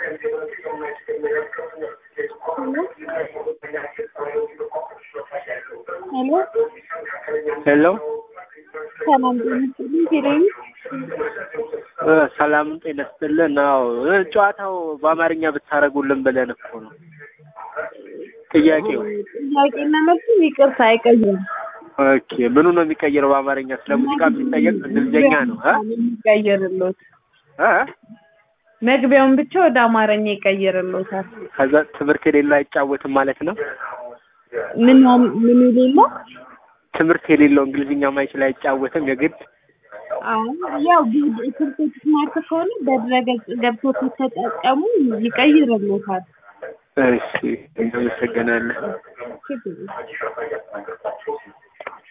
ሄሎ ሄሎ ሰላም ጤና ይስጥልኝ። ቴሌቪ እ ሰላም ጤና ይስጥልን። አዎ እ ጨዋታው በአማርኛ ብታደርጉልን ብለን እኮ ነው ጥያቄው። ጥያቄና መልሱ ይቅርታ አይቀይርም። ኦኬ ምኑ ነው የሚቀይረው? በአማርኛ ስለ ሙዚቃ የሚጠየቅ እንግሊዝኛ ነው እ የሚቀይርሎት እ መግቢያውን ብቻ ወደ አማርኛ ይቀይርሎታል። ከዛ ትምህርት የሌለው አይጫወትም ማለት ነው። ምን ምን የሌለው ትምህርት የሌለው እንግሊዝኛ ማይችል አይጫወትም የግድ አሁን ያው ስልኮች ስማርት ከሆነ በድረገጽ ገብቶ ከተጠቀሙ ይቀይርሎታል። እሺ እናመሰግናለን። ችግር የለም።